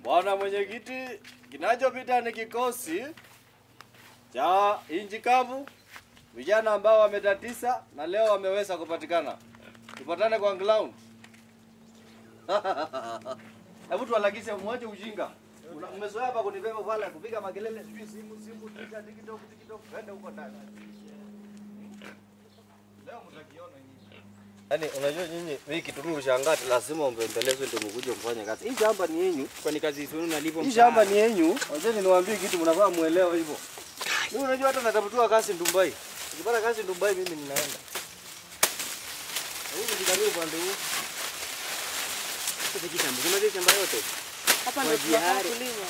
Bwana mwenyekiti, kinachopita ni kikosi cha inchi kavu, vijana ambao wametatisa na leo wameweza kupatikana. Tupatane kwa ground. Hebu tuwalakishe, mwache ujinga. Una- Mmezoea hapa kunibeba pale kupiga makelele, sijui simu simu, Twitter, TikTok, TikTok, twende huko ndani. Leo mtakiona nyinyi. Yaani unajua nyinyi hii kitu mimi ushangati lazima mbembelezwe ndio mkuje mfanye kazi. Hii shamba ni yenyu. Kwani kazi zenu nalipo Hii shamba ni yenyu. Wazee niwaambie kitu mnafaa muelewe hivyo. Mimi unajua hata natafutua kazi Dubai. Nikipata kazi Dubai mimi ninaenda. Huyu ndio upande huu. Sasa shamba. Unajua shamba yote. Hapa Kwa ndio tunafaa jihari. kulima.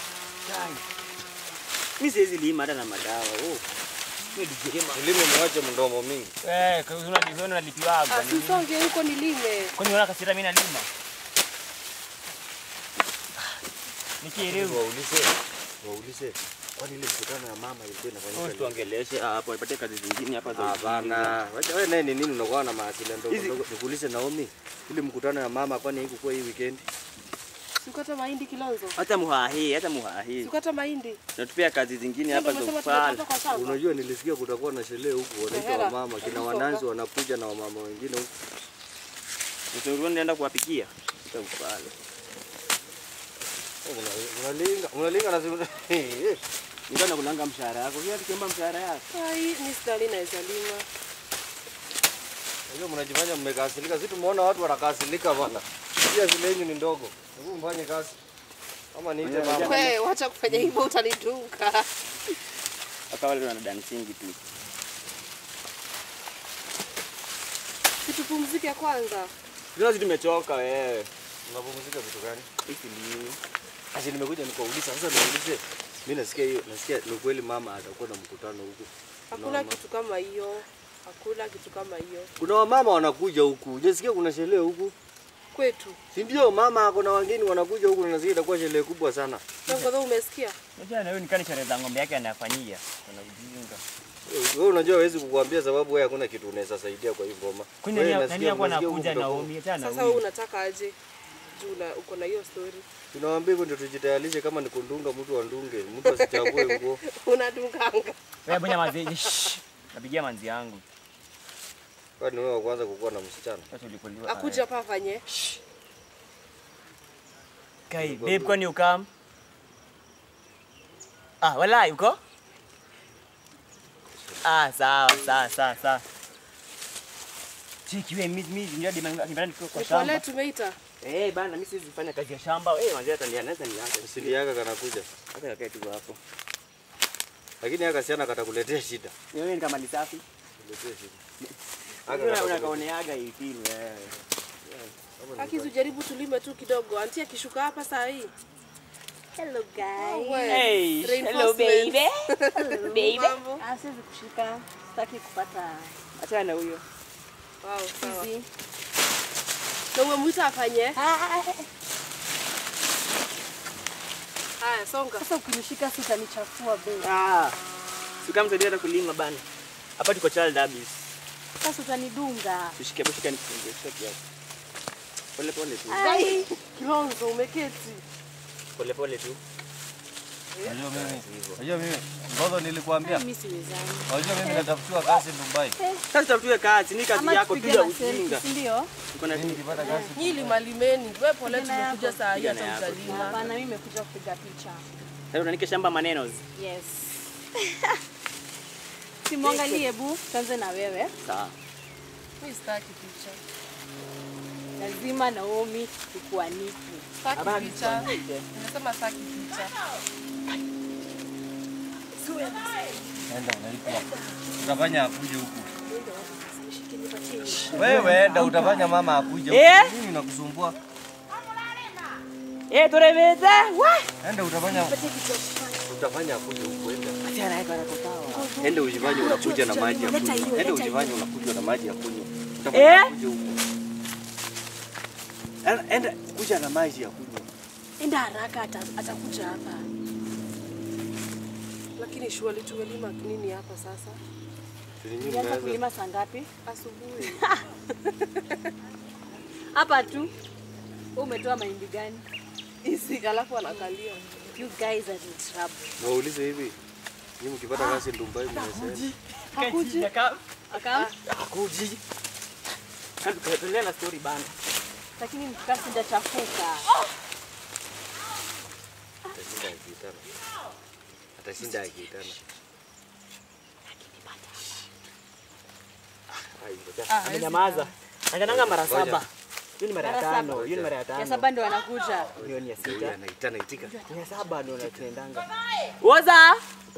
Mimi siwezi lima hata na madawa. Oh. Mimi dijirema. Ulime mwache mdomo mingi. Eh, kwa hiyo unalipiwa unalipiwaga. Ah, Sisonge huko nilime. Kwani unaona kasira mimi nalima? Nikielewa. Waulize. Waulize. Kwani ile mkutano ya mama ilikuwa inafanyika? lini? Tuongeleshe hapo, ipate kazi zingine hapa za Hapana. Wacha wewe naye ni nini unakuwa na mawasiliano ndogo Hizi- ndogo. Nikuulize Naomi. Ile mkutano ya mama kwani haikuwa hii weekend? Sikata mahindi Kilonzo. hata muhahi, hata muhahi. Sikata mahindi. Natupea kazi zingine hapa za Umesema kufanya. tunatoka kwa shamba. Unajua nilisikia kutakuwa na sherehe huku wanaita Hela. wamama kina Hebu wananzi songa. wanakuja na wamama wengine huku. Mshauri naenda kuwapikia. Tutakufanya. Oh, una- Unalinga, unalinga na simu. Ndio nakulanga mshahara yako. Pia tukiomba mshahara yako. Ai, mimi sidhani naweza lima. Unajua mnajifanya mmekasirika. Sisi tumeona watu wanakasirika bwana. Pia zile yenyu ni ndogo. Hebu mfanye kazi. Kama niite mama. Wewe wacha kufanya hivyo utanidunga. Hapa wale wana dancing tu. Situpumzike kwanza. Sisi tumechoka wewe. Unapumzika vitu gani? Hiki lini? Asi nimekuja nikauliza sasa niulize. Mimi nasikia hiyo, nasikia ni kweli mama atakuwa na mkutano huku. Hakuna Mama. kitu kama hiyo. Hakuna kitu kama hiyo. Kuna wamama wanakuja huku. Hujasikia kuna sherehe huku? Kwetu. Si ndio mama ako na wageni wanakuja huku na nasikia itakuwa sherehe kubwa sana. Wewe kwanza umesikia? Unajua na wewe nikani sherehe za ng'ombe yake anafanyia. Kuna ujinga. Wewe unajua hawezi kukuambia sababu wewe hakuna kitu unaweza saidia kwa hii ngoma. Kwani Wewe nani nasikia- nani hapo nasikia huku anakuja kutakuwa- Naomi hata na Sasa wewe unataka aje? Juu na uko na hiyo story. Tunawaambia hivyo ndio tujitayarishe kama ni kundunga mtu andunge, mtu asichague nguo. Unadunganga. Wewe bonya manzi. shh. Napigia manzi yangu. Kwani wewe wa kwanza kukuwa na msichana? Sasa ulikuliwa. Akuja hapa afanye. Kai, babe kwani ukam? Ah, walai uko? Ah, sawa, sawa, sawa, sawa. Chiki wewe mimi mimi ndio dima ndio niko kwa Ni pole shamba. tumeita. Eh, bana mimi siwezi fanya kazi ya shamba. Eh, manzi hata ni anaweza niache. Asili yake kanakuja. Hata kakae tu hapo. Lakini haka siana katakuletea shida. Wewe ni kama lisafi. Kuletea shida. Wewe katakuletea- unakaoneaga hii film wewe. Akizu jaribu tulime tu kidogo. Anti akishuka hapa saa hii. Hello guys. We, Hey, hello reinforcement. baby. Baby. Mambo. Ah, siwezi kushika. Sitaki kupata Acha na huyo. Wow, sawa. hizi. Na umemwita afanye? Ah, Haya, songa. Sasa ukinishika si utanichafua babe. Ah. Sikamsaidia hata kulima bana. Hapa tuko child abuse. Sasa utanidunga. Tushike hapo shika nifunge shika kiasi. Pole pole tu. Ai, Kilonzo umeketi. Pole pole tu. Unajua mimi, unajua mimi, ngozo nilikwambia. mimi siwezani. Unajua mimi natafutiwa kazi Dubai. Sasa tutafute kazi, ni kazi Ama yako tupige bila na selfie, ujinga. si ndio? Tuko na Mimi nikipata kazi Nyinyi limalimeni. Wewe pole Kijana tumekuja yako. saa hii Kijana hata yako. utalima. Hapana, mimi nimekuja kupiga picha. Sasa unanike shamba maneno. Yes. Simwangalie bu, tuanze na wewe. Sawa. Mimi sitaki picha. Lazima Naomi tukuanike. Sitaki Habari picha. tukuanike. Nimesema sitaki picha. enda unalipwa. Utafanya akuje huku. Wewe enda utafanya mama akuje huku. Eh? Nini unakusumbua? Eh, turemeza. Wa! Enda utafanya utafanya akuje huku enda. Acha naye kwa kutoa. Enda ujifanye unakuja na maji ya kunywa. Enda ujifanye unakuja na maji ya kunywa. Eh? Utafanya akuje huku. Enda- Enda kuja na maji ya kunywa. Enda haraka ata- atakuja hapa. Lakini shughuli tumelima nini hapa sasa? Tulinyi Ulianza mnaweza. kulima saa ngapi? Asubuhi. Hapa tu. Wewe umetoa mahindi gani? isi alafu anakalia You guys are in trouble. Waulize hivi. Nyinyi mkipata kazi Dubai mnasema. Hakuji. Akam, Hakuji. Kando tuendelee na story bana. lakini mkasi ndachafuka. Atashinda akiitana. Atashinda akiitana. Ah, ngoja. Amenyamaza. Angananga mara Ngoja. saba. Hiyo ni mara ya Mara tano. saba. Hiyo ni mara ya Ya tano. saba ndio anakuja. Hiyo ni ya Huyu sita. anaitana itika. Ni ya saba ndio tunaendanga. woza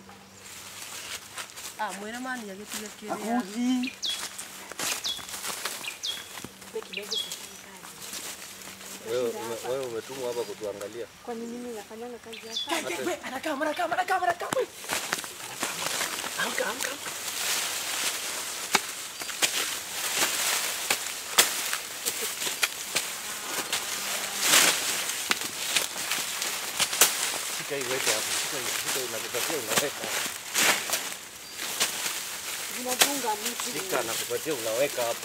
ah mwena mani agitiga kiria Hakuji. Wewe ume- wewe umetumwa hapa kutuangalia. Kwani mimi nafanyanga kazi hapa? Anakaa, anakaa, anakaa, anakaa. Amka, amka. Shika hii weke hapo. Shika hii, shika hii nakupatia unaweka. Zinafunga mtu. Shika nakupatia unaweka hapo.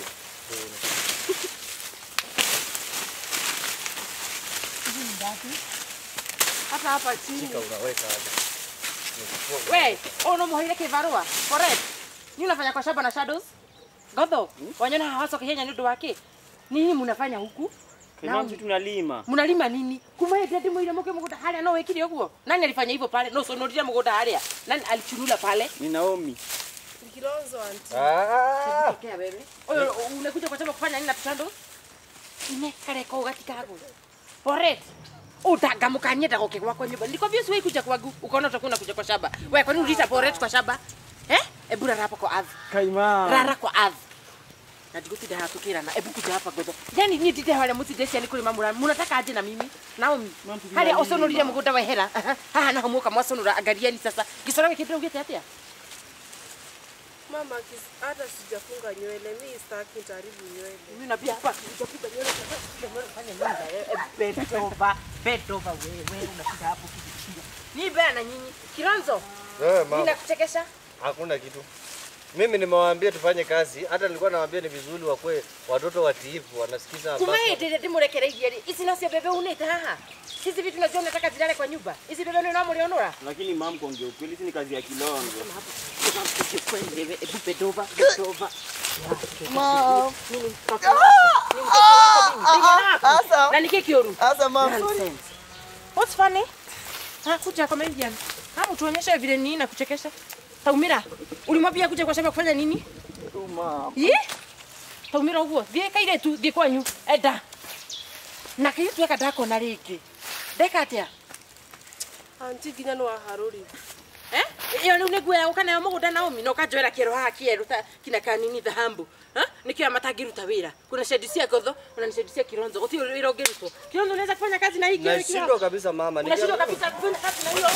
hata hapa chini Shika unaweka hapo. We, oh no muhaire kibarua. Correct. Ni unafanya kwa shamba na shadows? Godho, wanyona hawaso kihenya ni undu wake. Nini mnafanya huku? Kenya mtu tunalima. Mnalima nini? Kuma ndende mwire muke mugunda haria no wekire uguo. Nani alifanya hivyo pale? No sonorire mugunda haria. Nani alichunula pale? Ni Naomi. ni kilonzo anti Ah! Tokea wewe. Oyo unakuja kwa shamba kufanya nini na shadows? Ine kare kwa ugati kago. Correct. Utagamukanie ndagoke gwakwa nyumba. Nilikwambia siwe kuja kwangu. Ukaona utakuwa unakuja kwa shamba. Wewe kwani ulita porret kwa shamba? Eh? Ebu rara hapa kwa ardhi. Kaima. rara kwa ardhi na ndigutinde haha tukirana ebu kuja hapa gotho yani niĩ ndinde harĩa mũtindecia nĩ kũrĩma mũra mũnataka aje na mimi naomi harĩa ũconũrire mũgũnda wehera haha naho muoka mwaconũra angariani sasa gĩcoro gĩkĩ ndĩraugĩte atĩa mama kis- hata sijafunga nywele mi staki nitaharibu nywele mimi nabia hapa nitapiga nywele fanya nini wewe bend over bend over wewe unakuja hapo kijikia ni bea na nyinyi kironzo Wewe mama, ninakuchekesha hakuna kitu. Mimi nimewaambia tufanye kazi, hata nilikuwa nawaambia ni vizuri wakwe watoto watiifu, wanasikiza baba. kumaĩndĩrĩa ndĩmũrekereirie rĩ ici nacio bebe unĩte haha hizi vitu najua unataka zilale kwa nyumba hizi bebe nĩ ũramũrĩonũra Lakini mam, kuongea ukweli, hizi ni kazi ya kilonzo. na nä kä kä å ru kuja comedian hamu tuonyeshe vile nini na kuchekesha taumira ulimwambia kuja kwa shamba kufanya nini Yi? taumira uguo thiä kaire tu thiä kwanyu enda na kä tueka ndakona rä ngä ndeka atä a anti nginya nä waharå ä yo rä u nä nguo ya gå kanayo må gå nda naomi na å kanjoera kä ero haha kä erå kina kanini thahambu nä kä oya matangä ruta wä ra kuna shendi cia ngotho ona nä shendi cia kironzo gå tiå wä ra å ngä rutwo kironzo unaweza kufanya kazi na hii kioo Nashindwa kabisa mama. unashindwa Nikiwa- kabisa kufanya kazi na hiyo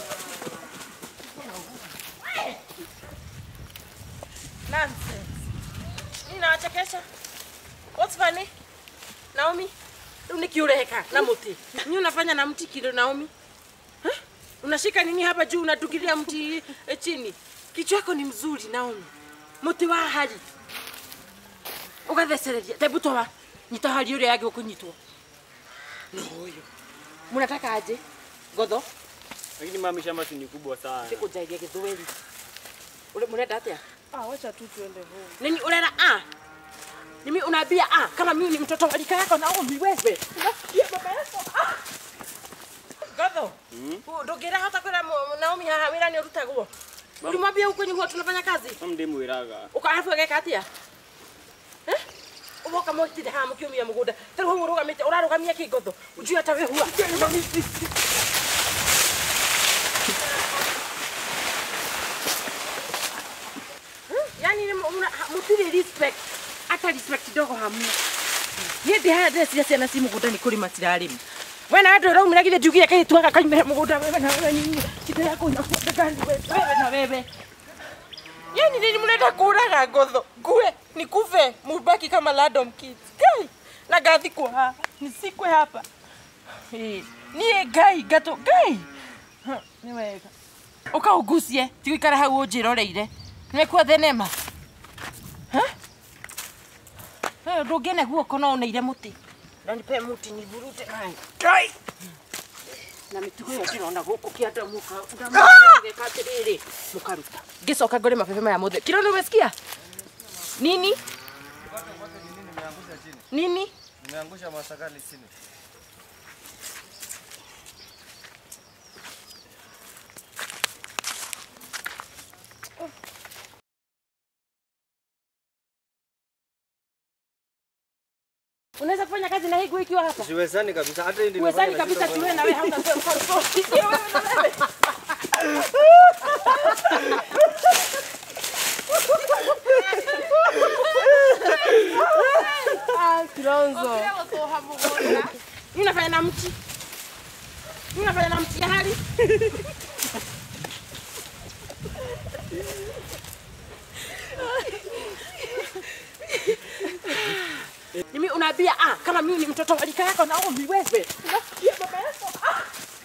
nonsense nini nawachekesha what's funny Naomi rĩu nĩkĩ ũreka na mũtĩ ni unafanya na mti kilo Naomi Eh? unashika nini hapa juu unadukilia mti eh, chini kichwa yako ni mzuri Naomi mũtĩ wa hari ũgathecereria tebu toa nyita hari ũrĩa yagĩ kũnyitwo no ũyũ mnataka aje ngotho Lakini mami, shamba si ni kubwa sana. sikũnjairia gĩthweri Ule- mũrenda atĩa ah, wacha tu tuende home nini unena a mimi unaambia a kama mimi ni mtoto wa rika yako Naomi wewe unasikia baba yako ah Gatho ndũngĩra hota kwĩra mũ- Naomi haha wĩra nĩ ũrutagwo ulimwambia huko nyuo tunafanya kazi Mam ndĩmwĩraga. ukarabu ageka atia Eh? ugoka mwitire haha mũkiumia mũgũnda tarĩ hau ũrũgamĩte ũrarũgamia kĩngotho njui hata we hua yani nĩ mũ- muna- ha- mũtirĩ respect hata respect ndogo hamna niĩ ndĩ haya ndĩreciria ciana ci mũgũnda nĩ kũrĩma cirarĩma we na andũ ũraumĩra githĩ ngiugire kairĩtu gaka kaimĩra mũgũnda wewe na wewe nyinyi kite yako inakuwa gani wewe wewe na wewe yani nini mnaenda kuraga ngotho ngue nikufe mubaki kama ladom kids kai na gathikwo haha nisikwe hapa Eh, niä ngai ngatå ngai Ha, nä wega å kaångucie tigåikara hau å njä roreire nä mekua thenema ndå ngä ne guoko no å neire må tä nanipe må ti nivurute ngai na mitugo ĩyo ndĩrona gũkũ kĩanda mũka atĩrĩrĩ mũkaruta ngĩcoka ngore mabebe maya mothe kiro nĩ umesikia nini Nimeangusha chini. nini Nimeangusha masakali chini. unaweza kufanya kazi na hii nguo ikiwa hapa Siwezani kabisa hata hii ndio uwezani nimefanya kabisa nashindwa tuwe na wewe hauna sio wewe na wewe Ah, Kilonzo. Mimi nafanya na mti. Mimi nafanya na mti ya hali. Mimi unaambia ah, kama mimi ni mtoto wa rika yako na umri wewe. Unasikia baba yako? Ah.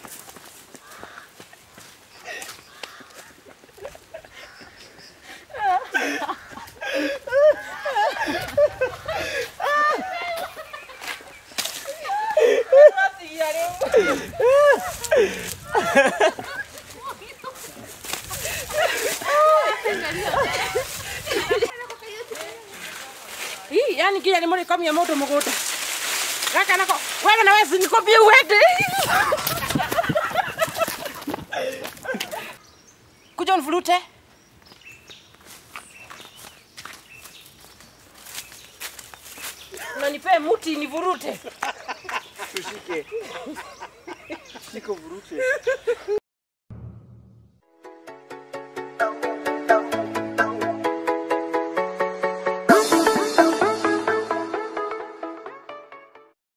Hii yani kile ni mori kamia moto mugunda. Gaka nako wewe na wewe nikwambie uende. Kuja univurute. Unanipea muti nivurute. Tushike. Shiko vurute.